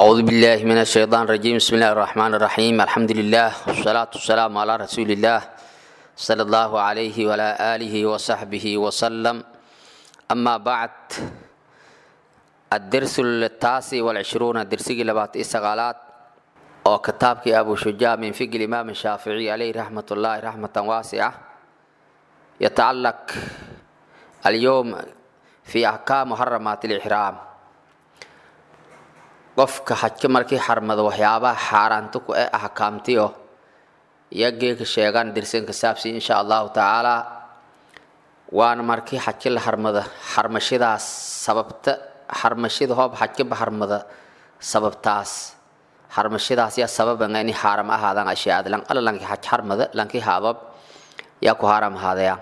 أعوذ بالله من الشيطان الرجيم بسم الله الرحمن الرحيم الحمد لله والصلاة والسلام على رسول الله صلى الله عليه وعلى آله وصحبه وسلم أما بعد الدرس التاسع والعشرون درسي لبات إسغالات أو كتابك أبو شجاع من فقه الإمام الشافعي عليه رحمة الله رحمة واسعة يتعلق اليوم في أحكام محرمات الإحرام qofka xajka markii xarmado waxyaabaha xaaraanta ku ee axkaamtiyo iyo geeka sheegaan dirsan ka saabsi insha allahu tacaala waana markii xajka la harmada xarmashadaas sababta xarmashada hoob xajkaba harmada sababtaas xarmashadaas yaa sababanga inay xaaram ahaadaan ashyaada lan ala lanki xaj harmada lanki haabab yaa ku haaram ahaadaya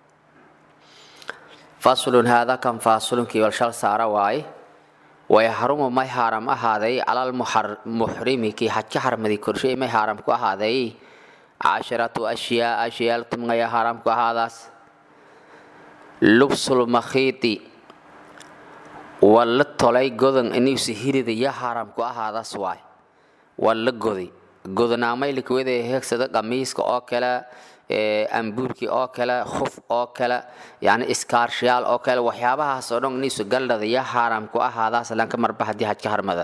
faslun haada kan fasulunki wal shal saara waaye wayaxrumu may haaram ahaaday calal muxrimi kii xajka xarmaday korshay may haaram ku ahaaday casharatu ashyaa ashyaal tumngaya haaram ku ahaadaas lubsul makhiiti walla tolay godan inuusi hirida ya haaram ku ahaadaas waay walla godi godanaamay likwada heegsada qamiiska oo kale ambuurkii oo kale khuf oo kale yani iskaarshayaal oo kale waxyaabahaas oo dhan iniisu galdhada ya haaram ku ahaadaas lanka marba haddii xajka harmada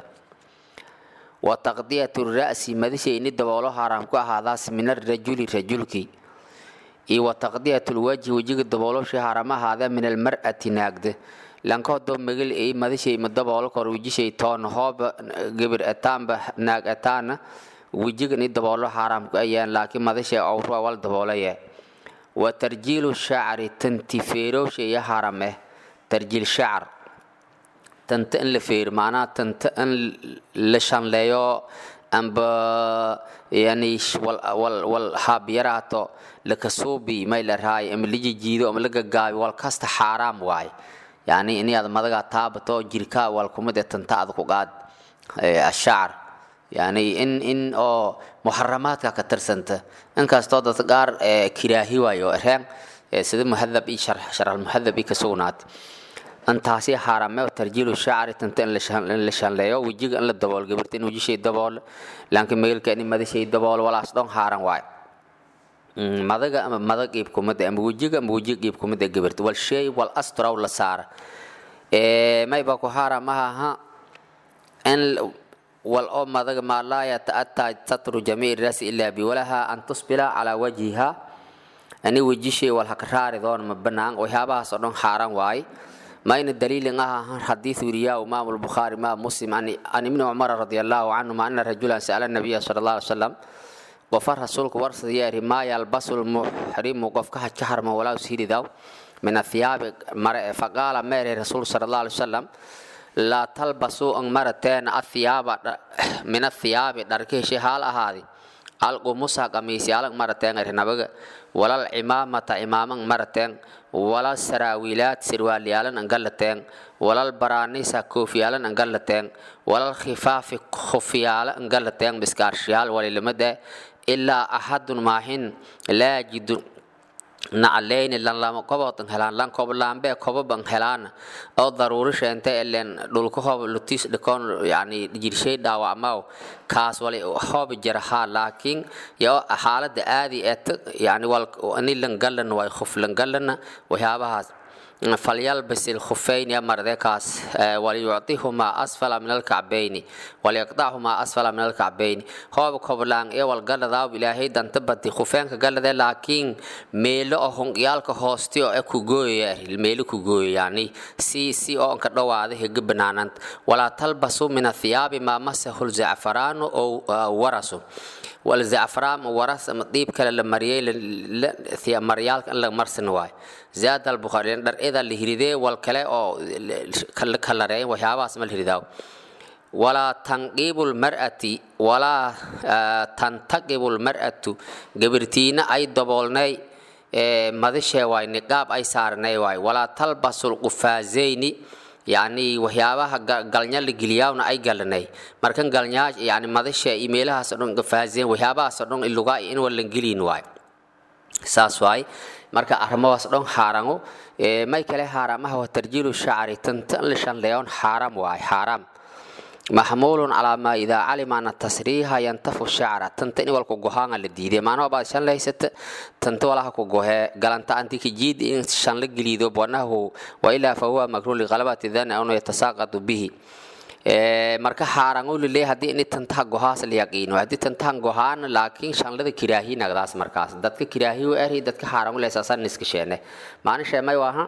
wa taqdiyatu ra'si madisha ini daboolo haaram ku ahaadaas min arajuli rajulkii iyo wa taqdiyatu lwajhi wejiga daboolosha haaram ahaada min almar'ati naagda lanka hodoo megel ay madishay ma daboolo kor wejishay toon hooba gebir etaanba naag etaana wejigan i daboolo xaaraam ku ayaan laakiin madasha awrua wal daboolaya wa tarjiilu shacri tanti feerowsha iyo haram eh tarjiil shacar tanta in la feero macnaha tanta in la shanleeyo amba yani wal wal haabyaraato lakasuubi may la raayo ama la jijiido ama la gagaabi wal kasta xaaraam waaye yani inaad madagaa taabato jirkaa wal kumid ee tanta aad ku qaad ashacar yani in in oo muxaramaadka ka tirsanta inkastoo dadka qaar kiraahi waayo reen sida muhadab iyo sharxal muhadab iyo ka sugnaat intaasi xaarame tarjiilu shacri tanta in la shanleeyo wejiga in la dabool gabarta in wejishay dabool laakiin meelka in madashay dabool walaas dhan xaaran waay madaga ama madag iib kumida ama wejiga ama wejiga iib kumida gabarta wal shay wal astraw la saara mayba ku xaaram aha in wal oo madaga maa laa yata'ataa satru jamiici rasi ilaa biwalaha an tusbila calaa wajhiha ani wejishay wal hakraari doon ma banaan waxyaabahaas oo dhan xaaran waaye mayna daliilin ah xadiis wiriyaa imaam albukhaari imaam muslim an ibni cumar radi allahu canhuma ana rajulan sa'ala nabiya sala allah alay salam qofa rasuulku warsada yeeri maa yalbasu lmuxrimu qofka haj ka harma walaa ushiridaw min athiyaabi mare faqaala meere rasuul sala allah alay wasalam laa talbasuu ang marateen athiyaaba min athiyaabi dharkihishi haal ahaadi alqumusa qamiisyaalang marateen arinabaga walal cimaamata cimaamang marateen walal saraawiilaad sirwaalyaalan angalateen walal baraanisa koofiyaalan angalateen walal khifaafi khufyaala angalateen biskaarshiyaal walilimade ilaa axadun maahin laa yajidu nacleyni lan lama kobotan helaan lan koblaanbee koboban helaan oo daruuri sheente elen dhulka hoob lutis dhikoon yani jirshay dhaawacmaw kaas wali hoob jarahaa laakiin yo xaalada aadi et yani wal ni langalan way khuf langalana waxyaabahaas falyalbis ilkhufayni amarde kaas waliyucطihumaa asfala min alkacbayni waliyaqdachumaa asfala min alkacbayni hoob koblaan ee walgaladaaw ilaahay danta badi khufeenka galade laakiin meelo oo hongyaalka hoosti oo e kugooyaya meelo kugooyo yani si si oo anka dhawaada hega banaananta walaa talbasu min athiyaabi maa masahu lzacfaraanu oo warasu walzacfraan waras ama dhiib kale la mariyey maryaalka in la marsan waayo zaada albukhaari dhar ida la hiridee wal kale oo la kalareeyan waxyaabahaas ma la hiridaaw walaa tanqiibu lmar'ati walaa tantaqibu lmar'atu gabirtiina ay daboolnay madashee waay niqaab ay saarnay waay walaa talbasu lqufaazayni yani waxyaabaha galnya la geliyaawna ay galanay markan galnyaa yani madasha iyo meelahaas oo dhan gafaazeen waxyaabahaas oo dhan ilugaa in walan gelin waay saas waay marka arrimahaas dhan xaarango may kale xaaramaha waa tarjiilu shacri tanta la shanleeyoon xaaram waay xaaram maxmuulun calaa maa idaa calima ana tasriiha yantafu shacra tanta in walku gohaanga la diiday maanaha baad shan lahaysata tanta walaha ku gohee galanta antikijiid in shan la geliido wanahu wailaa fahuwa makruun liqalabati dani anu yatasaaqadu bihi marka xaaran u liley haddii ini tantaha gohaas la yaqiino haddii tantahan gohaan laakiin shanlada kiraahi nagdaas markaas dadka kiraahi u eri dadka xaaran u leysaasan iska sheene maalin sheemay waaha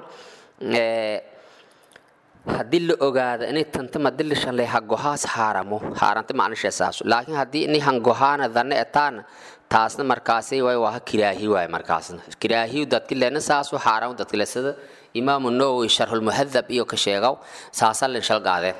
haddii la ogaado inay tanta madili shanley ha gohaas xaaramo xaaranta macnisha saaso laakiin haddii ini han gohaana danne etaana taasna markaasi way waa kiraahi waay markaasna kiraahiyu dadki leena saasu xaaramo dadki le sida imaamu nawowi sharxulmuhadab iyo ka sheegaw saasan lin shalgaadee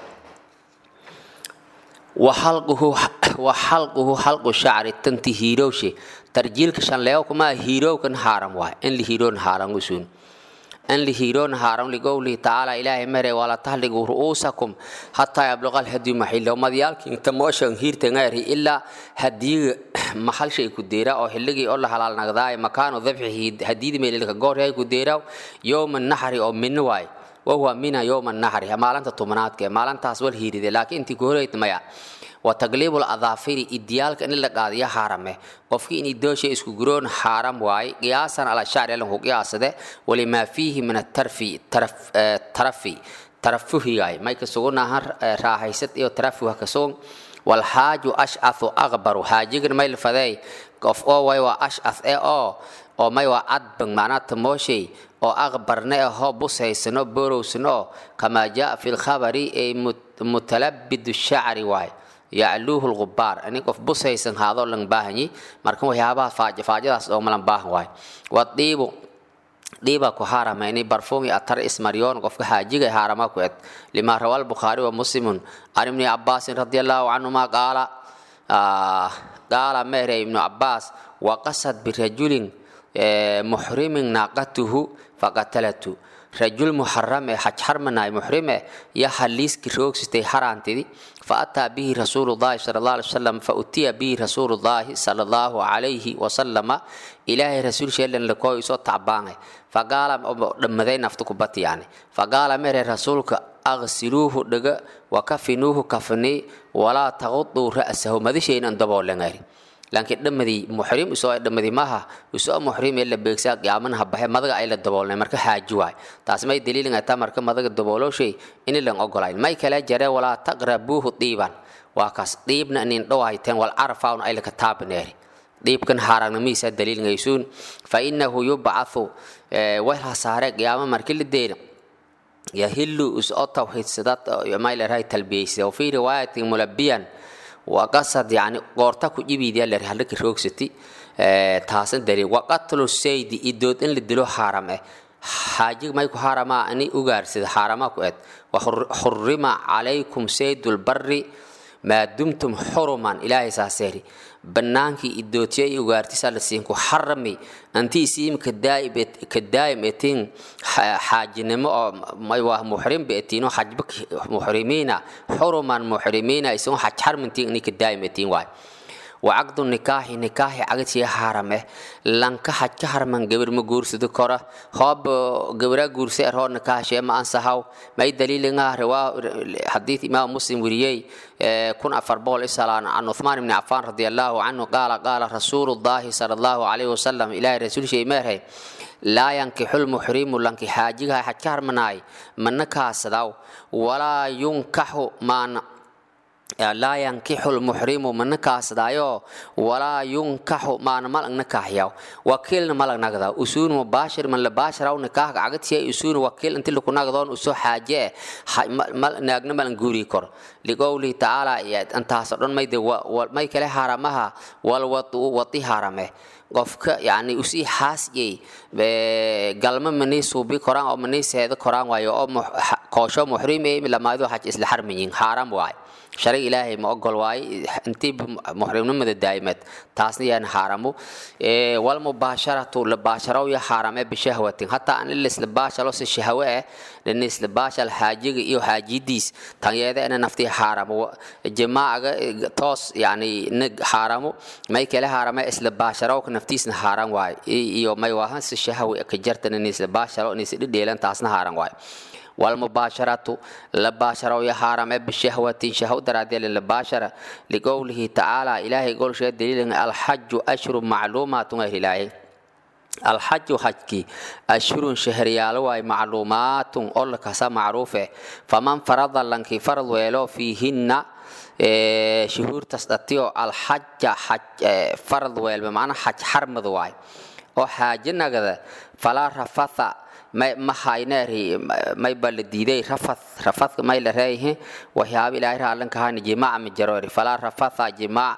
waxalquhu xalqu shacri tanti hiirowshe tarjiilka shanleeyo kuma hiirowkan haaram waay in la hiiroon haaram usuun in la hiiroon haaram ligowlihi tacaala ilaahay mere wala tahligu ru'uusakum hataa yabluqa alhadyu maxilo madyaalkin tamooshan hiirtangayri ilaa hadiyiga maxalshay ku deera oo xilligii oo la halaal nagdaay makaanu dabxihi hadiyidi meelilka goorhay ku deeraw yowma naxri oo minno waay wahuwa mina yowma naxri maalinta tobnaadka maalintaas wal hiiride laakiin intii ku horeyt maya وتقليب الأظافر إديالك إن لك قاضية حرمه قفكي إن إدوشي إسكو قرون حرام واي قياسا على الشعر لهم قياس ده ولما فيه من الترفي ترف ترفي ترفه هاي ما يكسوغو نهر راحيست إيو ترفه كسوغ والحاج أشعث أغبر حاجيغن ما يلفذي قف أو واي وأشعث إيه أو oo may waa cadban macnaa tamooshay oo aqbarna ahoo busaysano borowsano kamaa jaa fi lkhabari ay mutalabidu shacri waay yacluuhu lgubaar ani qof busaysan haadoo lan baahanyi marka waxyaabaha faaja faajadaas oo malan baahan waay wadiibu dhiibaa ku haarama ini barfuumi atar ismaryoon qofka xaajiga haarama ku ed lima rawa albukhaari wa muslimun can ibni cabaasin radi allahu canhuma qaala qaala mehere ibnu cabaas waqasad birajulin muxrimin naaqatuhu faqatalatu rajul muxaram ee xaj xarmanaay muxrime ya haliiski roogsitay haraantidi فأتى به رسول الله صلى الله عليه وسلم فأتي به رسول الله صلى الله عليه وسلم إلهي رسول شيء لن لكو يسو تعبانه فقال دمدي نفتك بطي يعني فقال مر رسولك أغسلوه دغ وكفنوه كفني ولا تغطوا رأسه ماذا شيء أندبوا لنغيري laakiin dhamadii muxrim isoo dhamadii maaha isoo muxrim ee la beegsaa qiyaaman habaxe madaga ay la daboolnay marka xaaji waay taas may daliilin ay taa marka madaga dabooloshay in lan ogolayn may kala jare walaa taqrabuuhu diiban waa kaas diibna nin dhawayteen wal arfaun ay la kataabneeri diibkan haaragnimiisa daliilin aysuun fa innahu yub'athu wayha saare qiyaama markii la deena yahillu usoo tawxiidsadat may leedahay talbiyeysa wa fii riwaayatin mulabbiyan وقصد يعني قورتا كجيبي دي اللي هلك روكستي تاسن دليل وقتل السيد إدود إن لدلو حرام حاجة ما يكون حرام أني أجار سيد حرام كويت وحرم عليكم سيد البر ما دمتم حرما إلهي ساسيري bannaankii idootiya ugaartisaa la siin ku xarami anti isiim kadaa'im etiin xaajinimo oo waa muxrim beetiino xajba muxrimiina xuruman muxrimiina isun xaj xarmintiin ini kadaa'im etiin waay wacaqdu nikaaxi nikaaxi cagatiya haarame lanka xaj ka harman gabar ma guursado kora hoob gabara guursa erhoo nikaaxshee ma ansahaw may daliilinga riwaa xadiid imaam muslim weriyey kun afar boqol isalaan can uthmaan ibni cafaan radi allahu canhu qaala qaala rasuulu llahi sala allahu calayhi wasalam ilaahay rasuul shay meerhay laa yankixu lmuxrimu lanki xaajigaha xaj ka harmanaay mana kaasadaw walaa yunkaxu maana laa yankixu lmuxrimu mana kaasadaayo walaa yunkaxu maana malag nakaaxyaw wakiilna malag nagdaa usuun mubaashir man la baashiraw nikaahka cagatiya usuun wakiil inti laku nagdoon usoo xaaje naagna malan guuri kor liqowlihi tacaala intaasoo dhan mayde may kale haaramaha walwatu wati haarame qofka yani usii xaasyey galma manii suubi koraan oo manii seedo koraan waayo oo koosho muxrim ee lamaadu xaj isla xarmayin xaaram waay sharig ilaahay ma ogol waaye intii muxrimnimada daa'imeed taasna yaan xaaramu walmubaasharatu labaasharaw ya xaarame bishahwatin hataa an ilisla baashalo si shahwe eh dhanisla baashal xaajiga iyo xaajidiis tanyeeda ina naftii xaaramo jamaacaga toos yani xaaramo may kale xaarame isla baasharawka naftiisna xaaran waaye iyo may waahan si shahwe ka jartan inisla baashalo inisla dhidheelan taasna xaaran waaye walmubaasharatu la baashara iyo xaaraam ee bishahwatin shahw daraadee la baashara liqowlihi tacaala ilaahay golsheed daliilin alxaju ashru macluumaatun ahlilaaye alxaju xajkii ashhurun shahryaalo waay macluumaatun oo lakasa macruufe faman farada lankii farad weelo fiihinna shuhuurtaas dhatiyo alxaja farad weelba macnaa xaj xarmad waay oo xaaje nagada falaa rafatha mahayneeri mayba la diiday rafath rafathka may la reeyahe waxyaaba ilaahay raallankahani jimaaca majaroori falaa rafatha jimaac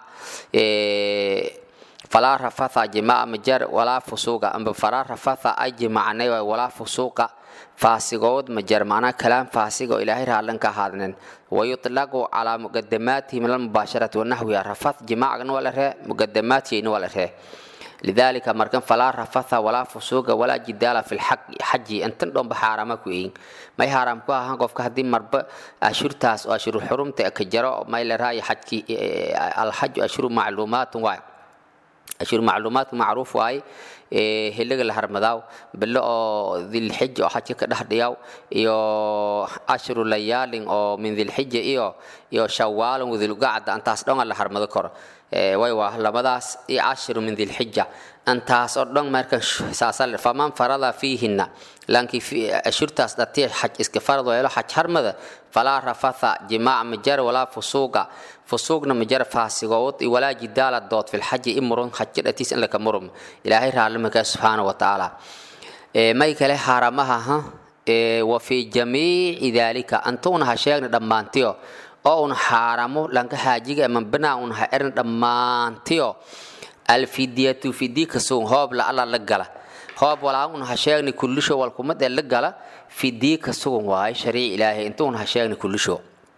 falaa rafatha jimaaca majar walaa fusuuqa amba falaa rafatha ay jimaacnay waay walaa fusuuqa faasigood majar macnaa kalaam faasiga oo ilaahay raallanka ahaadnen wayutlaqu calaa muqadamaatihi min almubaasharati wanaxwiha rafath jimaacgana waa la ree muqadamaatiyayna waa la ree lidaalika markan falaa rafatha walaa fusuuqa walaa jidaala fi lxaji intan dhomba xaarama ku eyin may xaaraam ku ahaan qofka haddii marba ashurtaas oo ashuru xurumta ka jaro may la raayo xajki alxaju ashuru macluumaatun waay ashuru macluumaatku macruuf waaye heliga la harmadaaw bilo oo dilxija oo xajka ka dhex dhiyaw iyo ashru layaalin oo min dilxija iyo iyo shawaalin wadilgacda antaas dhonga la harmado karo way waa labadaas iyo ashru min dilxija antaas oo dhan marka saasal faman farada fiihinna laankii ashurtaas dhatiya xaj iska farad weelo xaj harmada falaa rafatha jimaac majar walaa fusuuqa fusuuqna majar faasigood walaa jidaala dood filxaji imurun xaji dhatiis in laka murum ilaahay raallimaka subxaana wa tacaala may kale xaaramaha ha wa fii jamiici daalika antuuna ha sheegna dhammaantiyo oo un xaaramo lanka xaajiga manbanaa un ha erin dhammaantiyo alfidiyatu fidi kasuun hoob la alla la gala hoob walaa un ha sheegni kullisho walkumad ee la gala fidii kasugun waaye shariic ilaahay intuun ha sheegni kullisho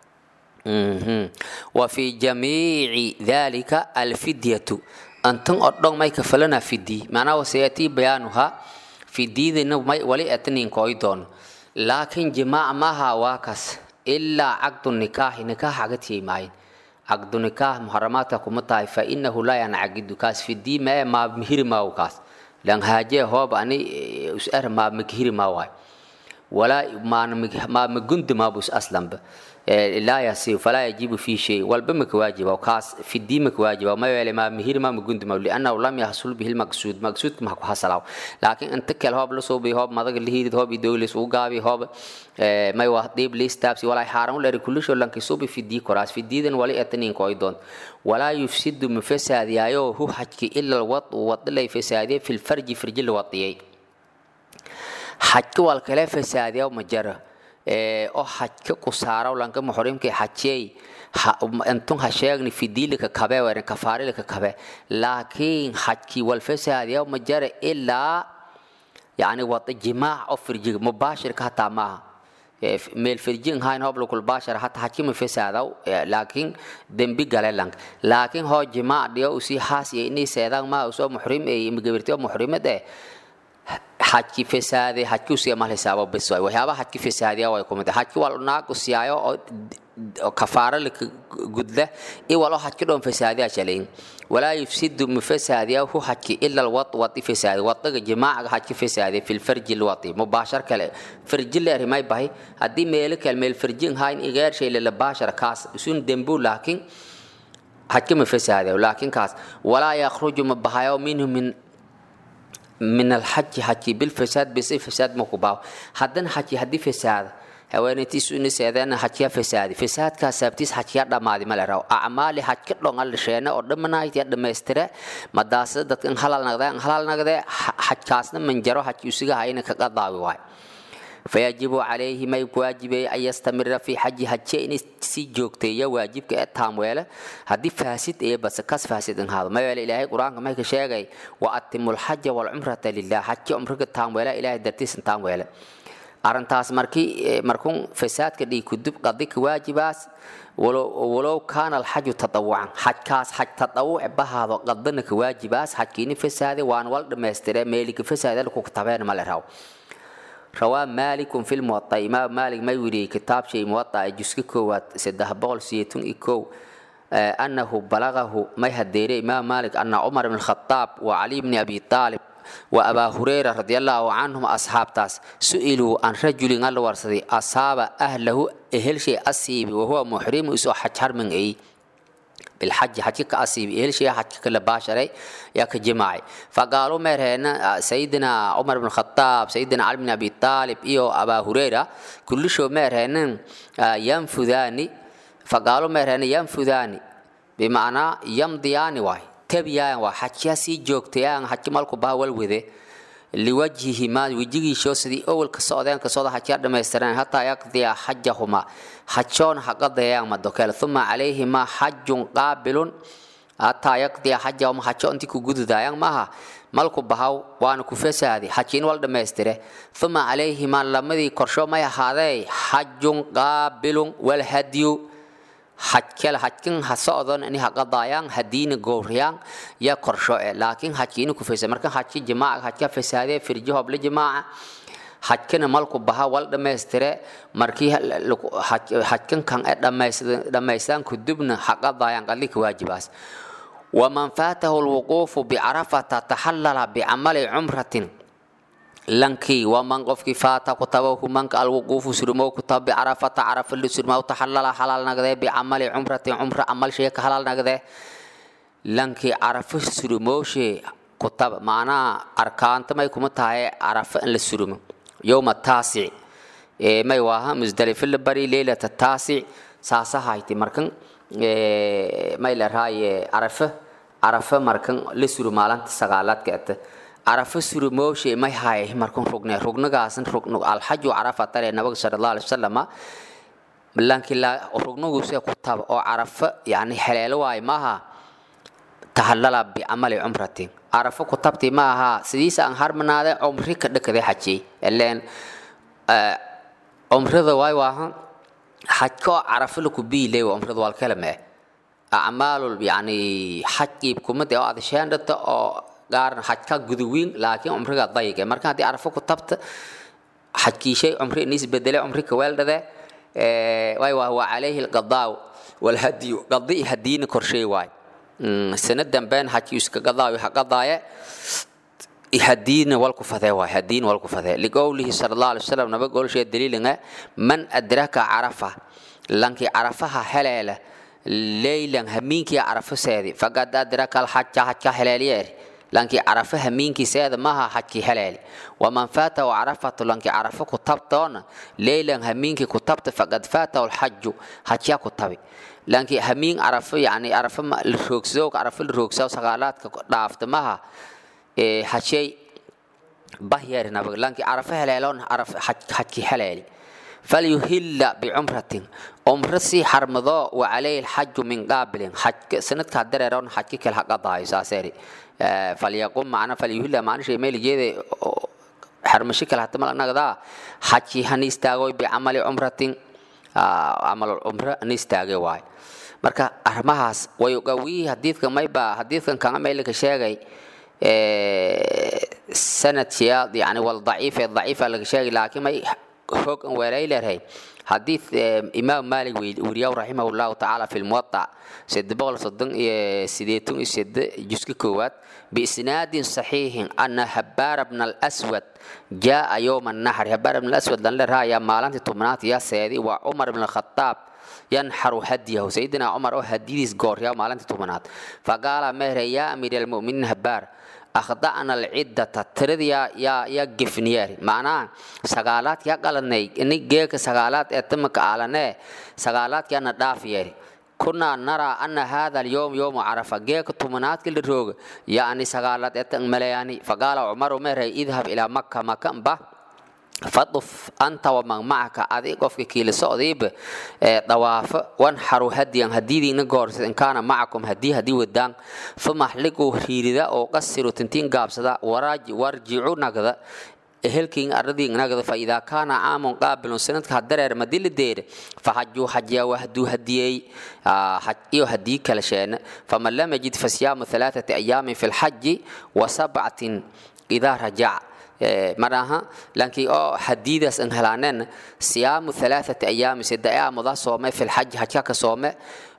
wa fii jamiici dalika alfidyatu antan oo dhon may kafalana fidii macnaa wasayatii bayaanuha fidiidina may wali atnin kooy doon laakiin jimaac maaha waa kas ilaa caqdu nikaaxi nikaax agatiyay maayin caqdu nikaax muharamaadka kuma tahay fa inahu laa yancagidu kaas fidii mae maa mihiri maaw kaas lan haajee hoob ani usar maa makihiri maa waay walaa maa magundi maabus aslanba laa yasiib falaa yajibu fii shay walba maka waajiba kaas fidii maka waajiba ma yeele maa mihiri maa magundi maa liannahu lam yaxsul bihi lmaqsuud maqsuudka maha ku hasalaw laakiin inta kale hoob la suubi hoob madaga lihiidid hoob idoolis ugu gaabi hoob may waa dhiib liistaabsi walaa xaaran uleri kulisho lanki suubi fidii koraas fidiidan wali etaniin kooy doon walaa yufsidu ma fasaadiyaayo hu xajki ila lwadu wadilay fasaadiye fi lfarji firji la wadiyay xajka wal kale fasaadiya ma jara oo xajka ku saaraw lanka muxrimka xajiyey intun ha sheegni fidiilika kabe weren kafaarilika kabe laakiin xajkii wal fasaadiya ma jara ilaa yani wada jimaac oo firjiga mubaashirka hataa maaha meel firjin hayn hoob lukul baashar hata xajki ma fasaadaw laakiin dembi gale lank laakiin hoo jimaac dhiyo usii haas iyo inii seedaan maa usoo muxrim ee imigabirtiyo muxrimad eh xajki fasaade xajki usiya mal hisaabo bes waay waxyaaba xajki fasaadiya way kumid xajki wal naag usiyaayo oo kafaara laka gudla i walo xajki dhoon fasaadiya jalayn walaa yufsidu mafasaadiya hu xajki ila alwad wadi fasaadi wadaga jimaacaga xajki fasaadiya fi lfarji lwadi mubaashar kale farji leeri may bahay haddii meelo kale meel farjin hayn igeer shay lala baashar kaas isun dembu laakiin xajki ma fasaadiya laakiin kaas walaa yakhruju ma bahayo minhu min من الحج حجي بالفساد بس فساد مكوباو حدن حجي هدي فساد haweenayti isu niseedeena xajkiya fasaadi fasaadkaa saabtiis xajkiya dhammaadi male raw acmaali xajka dhongal sheene oo dhamanaaytiya dhammaystire madaasada dadkan halal naqdeen halal naqdee xajkaasna manjaro xajki usiga hayna kaga daawi waay fayajibu calayhi may waajibeeye an yastamira fi xaji hajiya inay sii joogteeya waajibka ee taamweele haddii faasid iyo base kas faasid inhaado mayeele ilaahay qur-aanka may ka sheegay wa atimu lxaja walcumrata lilah xaji cumriga taamweele ilaahay dartiisan taamweele arrintaas markii markuun fasaadka dhigi kudub qadika waajibaas walow kaana alxaju tadawucan xajkaas xaj tadawuc bahaado qadana ka waajibaas xajkiini fasaade waan wal dhammaystire meelika fasaade laku tabeen male raw rawaa maalikun fi lmuwaa imaam maalik may weriyey kitaab shay muwaa juska koowaad saddex boqol siyeetun iyo kow annahu balagahu may hadeere imaam maalik ana cumar bn khadaab wa cali bni abi aalib wa abaa hurayra radiallahu canhum asxaabtaas su'iluu an rajulin alla warsaday asaaba ahlahu ehelshay asiibi wahuwa muxrimu isoo xaj harman ay bilxaji xajka ka asiibi ehelshay xajka kala baasharay yaa ka jimaacay faqaaluu meerheena sayidina cumar bn khataab sayidina cali bn abi taalib iyo abaa hurayra kullishoo meerheenan yanfudaani faqaaluu meerheena yanfudaani bimacnaa yamdiyaani waay tabiyaan waa xajyaa sii joogtayaan xajka malku baha walwede liwajhihimaa wejigiisoo sidii owalka socdeenka sooda xajyaa dhammaystireen hataa yaqdiya xajahuma xajoon haqadayaan madokeel uma calayhimaa xajun qaabilun hataa yaqdiya xajahuma xajo intii ku gududayaan maaha malku bahaw waana ku fasaadi xajiin wal dhammaystire uma calayhimaa lamadii korsho may ahaadee xajun qaabilun walhadyu hajkale hajkin ha socdon ini haqadaayaan hadiina gowriyaan ya korsho e laakiin hajkiina ku fesa marka hajki jimaaca hajka fasaadee firjo hoble jimaaca hajkana malku baha wal dhammaystire markii hajkan kan e dhammaystaan kudubna haqadaayaan qadlika waajibaas waman faatahu lwuquufu bicarafata taxallala bicamali cumratin lankii waman qofkii faata kutabahu manka alwuquufu surmow kutaba bicarafata carafa lisurmaw taxallala halaal nagdee bicamali cumratin cumra camal sheeka halaal nagdee lankii carafa surmowshe kutaba macnaha arkaanta may kuma tahay carafa in la surmo yowma taasic may waaha musdalifa la bari leylata taasic saasa hayti markan may la raaye carafa carafa markan la suro maalinta sagaalaadka ata carafa surumooshe may hay markun rugne rugnagaasan rugnu alxaju carafa tare nabiga sala allahu alai wasalama lanki la rugnaguse ku taba oo carafa yani heleelo waay maaha tahallala bicamali cumratin carafa ku tabti ma aha sidiisa aan harmanaade cumri ka dhakade xajiyey ileen cumrada waay waaha xajka oo carafa laku biile cumrada waalkala mee acmaalul yani xaj iibkumade oo adasheendhata oo gaaran xajka guduwiin laakiin cumriga dayige marka haddii carafo ku tabta xajkiishay cumri inis bedele cumri kaweeldhade waay waa waa calayhi alqadaaw walhadiyu qadi hadiina korshay waay sana dambeen xajki iska qadaayo ha qadaaye hadiina walku fadee waay hadiina walku fadee liqowlihi sala allahu alay wasalam naba golshee daliilinga man adraka carafa lankii carafaha heleela leylan hamiinkii carafa seedi faqad adraka alxaja xajka heleeliyeer lankii carafa hamiinkiiseeda maha xajkii heleeli waman faatahu carafatu lankii carafa ku tabtoona leylan hamiinkii ku tabta faqad faatahu lxaju xajyaa ku tabi lankii hamiin carafa yani carafa la roogsadoo carafa la roogsaa sagaalaadka dhaafta maha xajay bahyeeri nabag lankii carafa heleeloon xajkii heleeli falyuhilla bicumratin cumro sii xarmado wa calayhi lxaju min qaabilin sanadkaa dareeroon xajki kale haqadaayo saaseeri falyaqum macna falyuhilla macna shay meel jeede xarmashi kale hata malnagdaa xajki hani istaagoy bicamali cumratin camal cumro hani istaagay waay marka arrimahaas way qawiyi hadiidka mayba hadiidkan kanga meelka sheegay sanadkiya yani wal daciife daciifa laga sheegay laakiin may xoog an weelay leedahay حديث إمام مالك ورياو رحمه الله تعالى في الموطأ سد بغل صدن سيديتون سد جسك كوات بإسناد صحيح أن هبار بن الأسود جاء يوم النحر هبار بن الأسود لن لرها يا مالانت تمنات يا سيدي وعمر بن الخطاب ينحر هديه سيدنا عمر هديديس غور يا مالانت تمنات فقال مهر يا أمير المؤمنين هبار akhda'na alciddata tiradii yaa yaa gefniyeeri macnaha sagaalaad yaa qalanay ini geeka sagaalaad ee tamaka aalanee sagaalaadkiana dhaaf yeeri kunaa naraa ana hada alyowm yowmu carafa geeka tumanaadka la rooga yaani sagaalaad ee tan maleyaani faqaala cumaru meeray idhab ilaa maka maka mba faduf anta waman macaka adi qofka kiila socdiiba ee dawaafa wanxaru hadiyan hadiidiina goorsa in kaana macakum hadii hadii wadaan uma axliquu riirida oo qasiru tintiin gaabsada warjicu nagda ehelkiin aradiin nagda fa idaa kaana caamun qaabilun sanadka hadareer madila deere faxajuu xajyaa wahduu hadiyey iyo hadii kala sheena faman lam yajid fasiyaamu alaaثati ayaamin fi lxaji wa sabcatin idaa rajaca maraha lankii oo hadiidaas an helaaneen siyaamu alaaثati ayaami sida aamuda soome fi lxaji hajka ka soome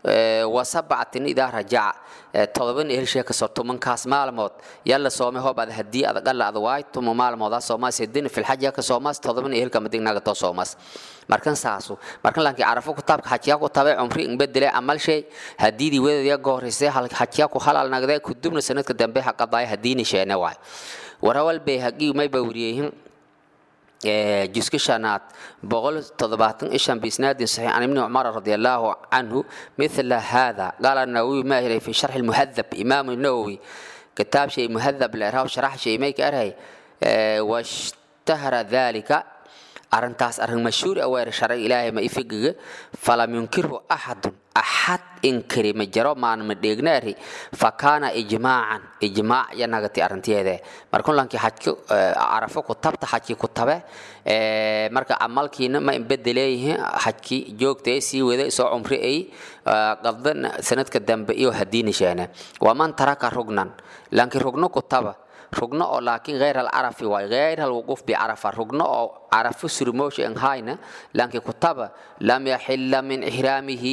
wa sabcatin idaa rajaca todoban ehelshe kasoo tumankaas maalmood yalla soome hoob ad haddii adag alla ad waay tuma maalmoodaa soomaas hedin filxaja ka soomaas todoban ehelka madignaga too soomaas markan saasu markan lankii carafo kutaabka xajiyaa ku tabe cumri inbedele amal shay hadiidii wedeedya gohoreysay xajiyaa ku halal nagdee kudubna sanadka dambe haqadaaya hadiini sheene waay warawal bay hagii mayba wariyeyihin جزء شنات بقول تضباطن إيشان بإسناد صحيح عن ابن عمر رضي الله عنه مثل هذا قال النووي ما هي في شرح المهذب إمام النووي كتاب شيء مهذب لإرهاب شرح شيء ما يكره واشتهر ذلك أرنتاس أرن مشهور أوير شرع إلهي ما يفقه فلم ينكره أحد أحد إنكري مجرى ما مديغناري فكان إجماعا إجماع ينغتي أرنتي هذا مركون لانكي حجي عرفو كتبت حجي كتبه marka camalkiina ma inbedeleyhe xajki joogtay sii wada soo cumri ay qabdan sanadka dambe iyo hadiini sheene waman taraka rugnan lanki rugno kutaba rugno oo laakiin غير العرف واي غير الوقوف بعرفة رugno oo عرفo surmoosh en hayna lanki kutaba لم يحل من إحرامه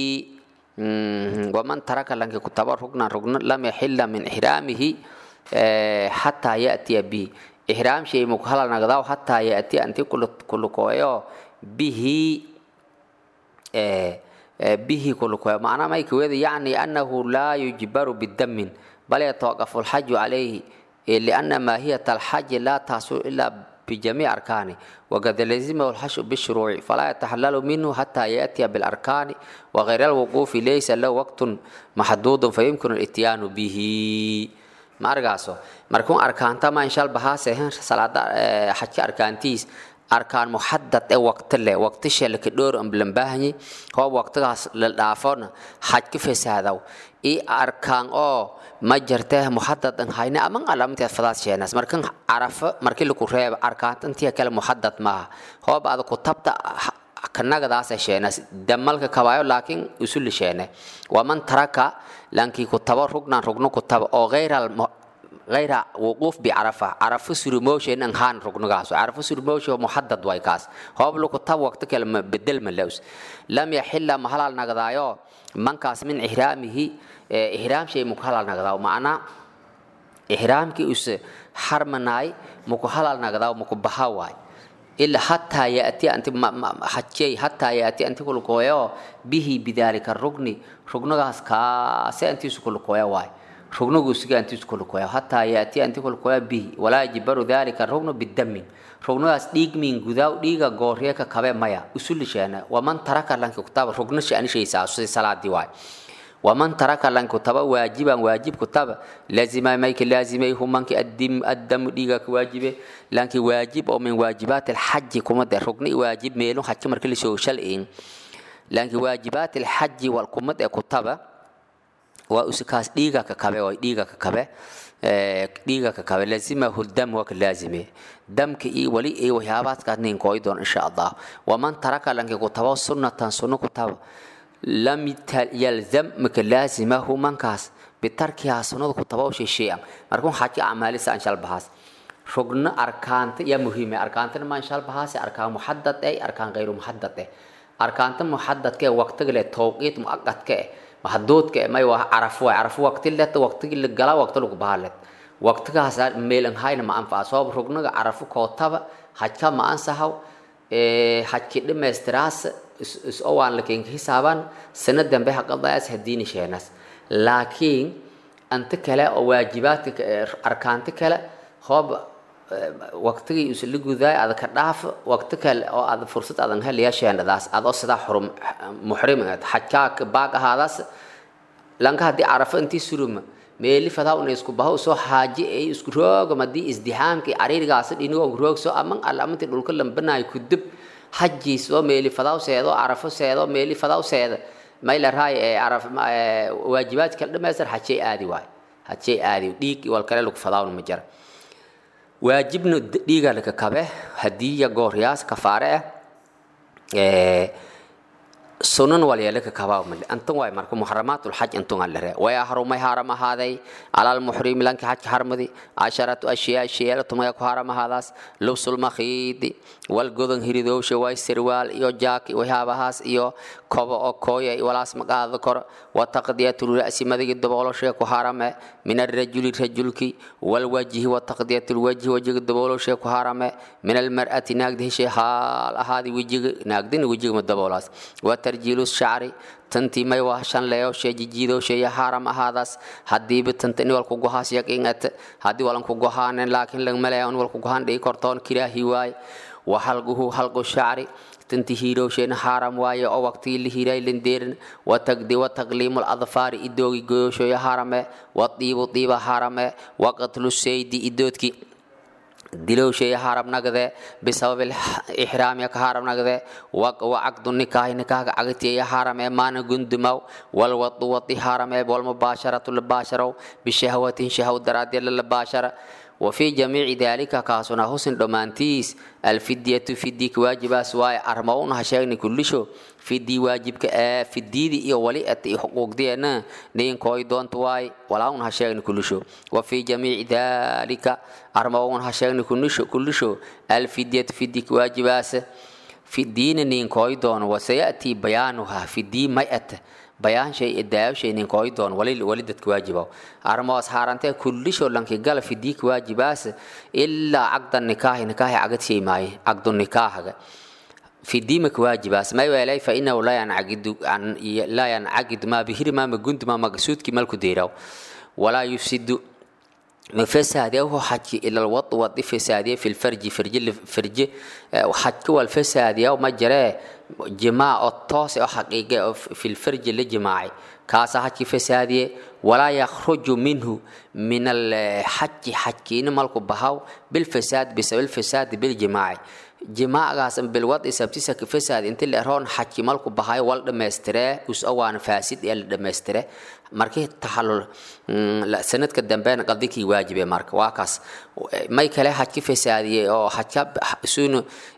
ومن ترك لانك كتaba رugنا رugno لم يحل من إحرامه حتى يأتي به إحرام شيء مكهلا نقضاو حتى يأتي أنت كل كل كويو به به كل كويو معنى ما يكوي يعني أنه لا يجبر بالدم بل يتوقف الحج عليه لأن ماهية الحج لا تحصل إلا بجميع أركانه وقد لزمه الحج بالشروع فلا يتحلل منه حتى يأتي بالأركان وغير الوقوف ليس له وقت محدود فيمكن الاتيان به ما أرجعسو مركون أركان تما إن شاء الله بهاسه صلاة حج أركانتيس أركان محدد أي وقت له وقت شيء لك دور أم بلنباهني هو وقت للعفون حج كيف هذا إي أركان أو ma jirtee muxadad an hayne aman alaamteed fadaad sheenaas markan carafo markii lagu reebo arkaantantiya kale muxadad maaha hoob ada kutabta kanagadaasa sheenaas damalka kabaayo laakiin usuli sheene waman taraka lankii kutabo rugnan rugno kutaba oo gayra غير وقوف بعرفة عرفة سرموشين ان هان ركنغاس عرفة سرموش محدد واي كاس هو بلو كتاب وقت كلمة بدل من لوس لم يحل محل نغدايو من كاس من إحرامه إحرام شيء مكحل نغداو معنا إحرام كي أس حرمناي مكحل نغداو مكبها واي إلا حتى يأتي أنت حتى حتى يأتي أنت كل كويو به بذلك الركن ركنغاس كاس أنت كل كويو واي rugnugu siga antiisu kulukoya hataa yaati anti kulukoya bihi walaa yajibaru dalika rugnu bidamin rugnugaas dhiig min gudaw dhiiga gooryeeka kabe maya usulisheena waman taraka lanki kutaba rugno shaanishaysaa sida salaadii waay waman taraka lanki kutaba waajiban waajib kutaba lazima mayka laazimay humanki addim addamu dhiiga ka waajibe lanki waajib oo min waajibaat alxaji kuma de rugni waajib meelu xaji marka lasoo shal'in lanki waajibaat alxaji walkumad ee kutaba waa usikaas dhiiga ka kabe waa dhiiga ka kabe dhiiga ka kabe lazimahu dam waa ka laazime damka iyo wali iyo waxyaabaadkaas nin kooy doon insha allah waman taraka lanki kutabo sunnatan sunno kutaba lam yalzam maka laazimahu mankaas bitarkihaa sunnada kutabo shay shay-an markun xaji acmaalisa anshal bahaas rugno arkaanta yaa muhiime arkaantana ma anshal bahaase arkaan muxadad eh arkaan gayru muxadad eh arkaanta muxadadka ee waqtiga leh towqiit muaqadka eh mahduudka may waa carafo waay carafo waqti leta waqtigi la galaa waqti lagu bahalet waqtigaas meelan hayna ma anfaca sabab rugnaga carafo kootaba hajka ma ansahaw hajki dhammaystiraas is-oo waan lakin hisaaban sana dambe haqadaas hadiini sheenaas laakiin anta kale oo waajibaadka arkaanta kale hoob waqtigii isla gudaay ada ka dhaaf waqti kale oo aad fursad adan helaya sheendadaas adoo sidaa xurum muxrim xajkaa baag ahaadaas lanka haddii carafo intii suruma meeli fadaa una isku baho soo xaaji ay isku roogam haddii isdihaamkii cariirigaas dhinigoo roogso aman alamantii dhulka lambanaay kudub xajii soo meeli fadaa seedo carafo seedo meeli fadaa seeda mayla raay ee caraf waajibaadka kala dhamaystir xajay aadi waay xajay aadi dhiig wal kale lagu fadaawna ma jira waajibna dhiiga laka kabe hadiya gooryaas kafaare ah sunan walyaalaka kabaa male antan waay marka muxaramaat lxaj antun alare way harumay haram ahaaday calal muxrimi lanki xajka harmadi casharatu ashyaa sheyaala tumaya ku haram ahaadaas lubsul makhiidi wal godan hiridowsha way sirwaal iyo jaaki waxyaabahaas iyo kobo oo kooya walaas maqaada kor wa taqdiyatu ra'si madigi dabooloshe ku harame min arrajuli rajulki walwajhi wa taqdiyatu lwajhi wajiga dabooloshe ku harame min almar'ati naagdi heshe haal ahaadi wejiga naagdina wejiga ma daboolaas wa tarjiilu shacri tantii may waa shan leeyowshe jijiidowsheeya haram ahaadaas hadiiba tanta in walku gohaas yaqiingata haddii walan ku gohaanen laakiin langmalaya in walku gohaan dhigi kortoon kiraahi waaye wa halguhu halqu shacri tanti hiirowsheena haram waaye oo waqtigii la hiiray lindeerin watagdi wataqliimu ladfaari idoogi goyowsheeya harame wadiibu diiba harame waqatlu saydi idoodki dilowsheeya haram nagde bisababi ixraamiya ka haram nagde wacaqdu nikaahi nikaahga cagtiyeya harame maana gundumaw walwadu wadi harame walmubaasharatu labaasharow bishahwatin shahw daraadee lalabaashara وفي جميع ذلك كاسونا حسن دومانتيس الفدية فديك واجباس واي أرمون هشاغني كل شو فدي واجبك آه فدي دي إيو ولي أتي حقوق دي أنا نين كوي دون تواي ولاون هشاغني كل شو وفي جميع ذلك أرمون هشاغني كل شو كل شو الفدية فديك واجباس في الدين نين كوي دون وسيأتي بيانها في الدين ما أتي bayaan shay idaayawshaynin kooy doon wali wali dadka waajibaw armoos haarantee kullisho lanki gala fidiik waajibaas ilaa caqda nikaahi nikaahi cagad shay maaye caqdu nikaahaga fidiimaka waajibaas may weelay fa inahu laa yancagidu laa yancagidu maa bihiri maa magunduma magasuudki malku deeraw walaa yufsidu مفساد هو حكي إلى الوط وط فساد في الفرج فرج فرج حكي والفساد يوم ما جرى جماع الطاس أو حقيقة في الفرج الجماعي كاسا حكي فساد ولا يخرج منه من الحكي حكي مالك بهاو بالفساد بسبب الفساد بالجماعي جماعة بالوضع سبتيسا كفساد انت اللي رون حكي مالك بهاي والد مسترى وس اوان فاسد يل مسترى markii taxallul sanadka dambena qadikii waajibe marka waa kaas may kale xajki fasaadiyey oo xajka suunu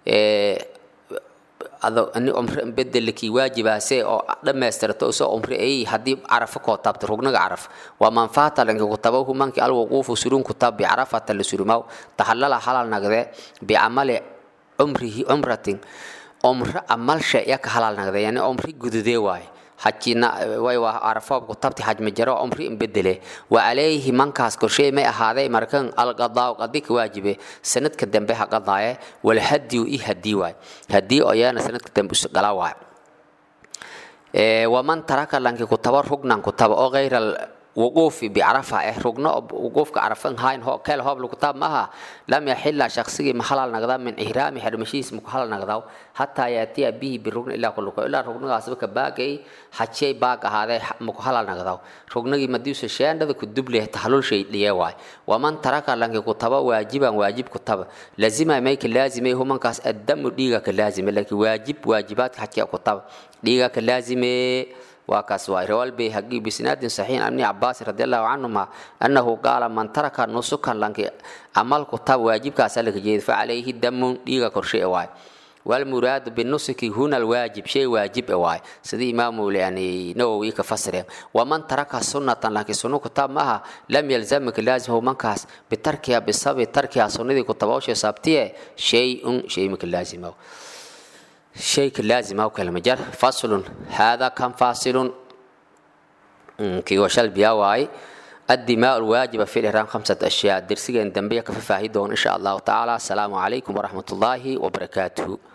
ado ani umre bedelkii waajibaase oo dhammaystirto soo umre ay haddii carafo koo taabta rugnaga caraf waa manfaata lanka kutaba humanki alwuquufu surun kutab bicarafata la surumaw taxallala halal nagde bicamali cumrihi cumratin umre amal shay yaka halal nagde yani umri gududee waaye xajina way waa arafoob ku tabti xaj ma jaro umri in bedele wa alayhi mankaas korshay may ahaaday markan alqadaa qadik waajibe sanadka dambe ha qadaaye wal hadi i hadi waay hadi oo yaana sanadka dambe us gala waay ee waman taraka lanki ku tabar rugnan ku taba oo ghayra وقوف بعرفة إيه رجنا وقوف كعرفان هاين هو كل هو بالكتاب معها لم يحل شخصي محل نقدا من إهرام حرمشي اسمه محل نقدا حتى يأتي به بالركن إلا كل إلا ركن غاسبك باقي حتى باق هذا محل نقدا ركن مديوس الشيء هذا كدب له تحلل شيء ليواي ومن ترك لانك كتاب واجبا واجب كتاب لازم ميك لازم هو من كاس الدم ديغا لازم لكن واجب واجبات حتى كتاب ديغا لازم وكاس روى البيهقي بسناد صحيح عن ابن عباس رضي الله عنهما أنه قال من ترك نسكا لانك عمل كتاب واجب كاسلك جيد فعليه الدم ديغا كرشي واي والمراد بالنسك هنا الواجب شيء واجب واي سيدي إمام يعني نووي كفسر ومن ترك سنة لكن سنة كتاب معها لم يلزمك لازم هو منكاس بتركها بسبب تركها سنة كتاب أو شيء سابتيه شيء شيء مك لازم أو شيء لازم أو كلمة جر فصل هذا كان فاصل كي وشل بياواي الدماء الواجبة في الإحرام خمسة أشياء درسيا دنبيا كففاهي دون إن شاء الله تعالى السلام عليكم ورحمة الله وبركاته